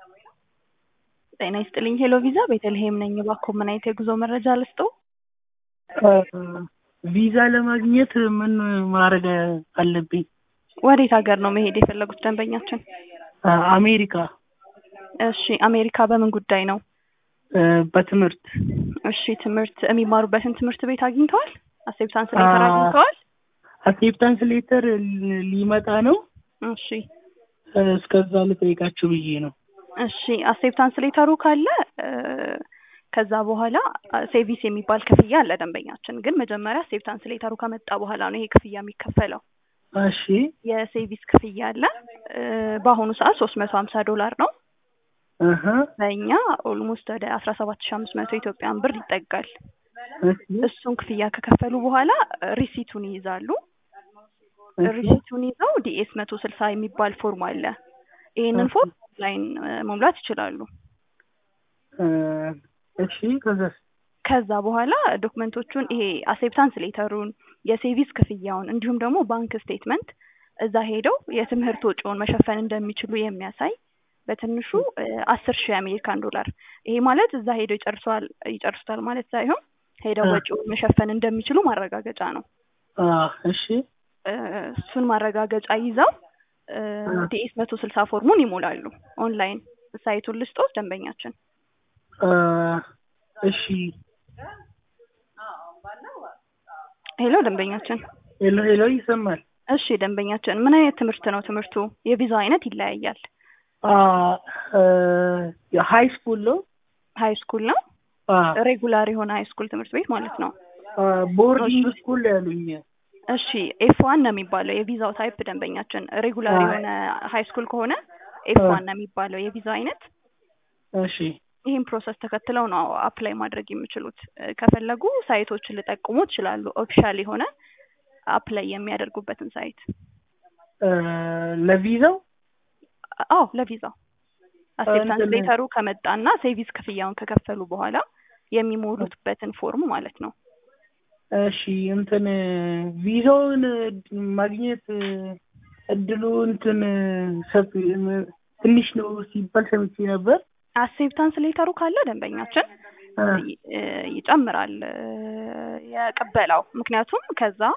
ጤና ይስጥልኝ ሄሎ ቪዛ ቤተልሔም ነኝ። እባክዎ ምን አይነት የጉዞ መረጃ ልስጥዎ? ቪዛ ለማግኘት ምን ማድረግ አለብኝ? ወዴት ሀገር ነው መሄድ የፈለጉት ደንበኛችን? አሜሪካ እሺ አሜሪካ በምን ጉዳይ ነው? በትምህርት እሺ ትምህርት የሚማሩበትን ትምህርት ቤት አግኝተዋል? አክሴፕታንስ ሌተር አግኝተዋል? አክሴፕታንስ ሌተር ሊመጣ ነው። እሺ እስከዛ ልጠይቃችሁ ብዬ ነው። እሺ አክሴፕታንስ ሌተሩ ካለ ከዛ በኋላ ሴቪስ የሚባል ክፍያ አለ ደንበኛችን። ግን መጀመሪያ አክሴፕታንስ ሌተሩ ከመጣ በኋላ ነው ይሄ ክፍያ የሚከፈለው። እሺ የሴቪስ ክፍያ አለ። በአሁኑ ሰዓት ሶስት መቶ ሀምሳ ዶላር ነው። እህ በእኛ ኦልሞስት ወደ አስራ ሰባት ሺ አምስት መቶ ኢትዮጵያን ብር ይጠጋል። እሺ እሱን ክፍያ ከከፈሉ በኋላ ሪሲቱን ይይዛሉ። እሺ ሪሲቱን ይዘው ዲኤስ መቶ ስልሳ የሚባል ፎርም አለ። ይህንን ፎርም ኦንላይን መሙላት ይችላሉ። እሺ ከዛስ? ከዛ በኋላ ዶክመንቶቹን ይሄ አክሴፕታንስ ሌተሩን፣ የሴቪስ ክፍያውን እንዲሁም ደግሞ ባንክ ስቴትመንት እዛ ሄደው የትምህርት ወጪውን መሸፈን እንደሚችሉ የሚያሳይ በትንሹ አስር ሺህ የአሜሪካን ዶላር ይሄ ማለት እዛ ሄደው ይጨርሰዋል ይጨርሱታል ማለት ሳይሆን ሄደው ወጪውን መሸፈን እንደሚችሉ ማረጋገጫ ነው። እሺ እሱን ማረጋገጫ ይዘው ዲኤስ መቶ ስልሳ ፎርሙን ይሞላሉ። ኦንላይን ሳይቱን ልስጦት ደንበኛችን። እሺ ሄሎ ደንበኛችን። ሄሎ ሄሎ ይሰማል? እሺ ደንበኛችን ምን አይነት ትምህርት ነው ትምህርቱ? የቪዛው አይነት ይለያያል። ሀይ ስኩል ነው። ሀይ ስኩል ነው። ሬጉላር የሆነ ሀይ ስኩል ትምህርት ቤት ማለት ነው። ቦርዲንግ ስኩል ያሉኝ። እሺ ኤፍ ዋን ነው የሚባለው የቪዛው ታይፕ ደንበኛችን። ሬጉላር የሆነ ሀይ ስኩል ከሆነ ኤፍ ዋን ነው የሚባለው የቪዛው አይነት። እሺ ይህን ፕሮሰስ ተከትለው ነው አፕላይ ማድረግ የሚችሉት። ከፈለጉ ሳይቶችን ልጠቁሙ ይችላሉ። ኦፊሻል የሆነ አፕላይ የሚያደርጉበትን ሳይት። ለቪዛው አዎ ለቪዛው አክሴፕታንስ ሌተሩ ከመጣና ሴቪስ ክፍያውን ከከፈሉ በኋላ የሚሞሉትበትን ፎርም ማለት ነው። እሺ እንትን ቪዛውን ማግኘት እድሉ እንትን ሰፊ ትንሽ ነው ሲባል ሰምቼ ነበር። አክሴፕታንስ ሌተሩ ካለ ደንበኛችን ይጨምራል የቅበላው። ምክንያቱም ከዛ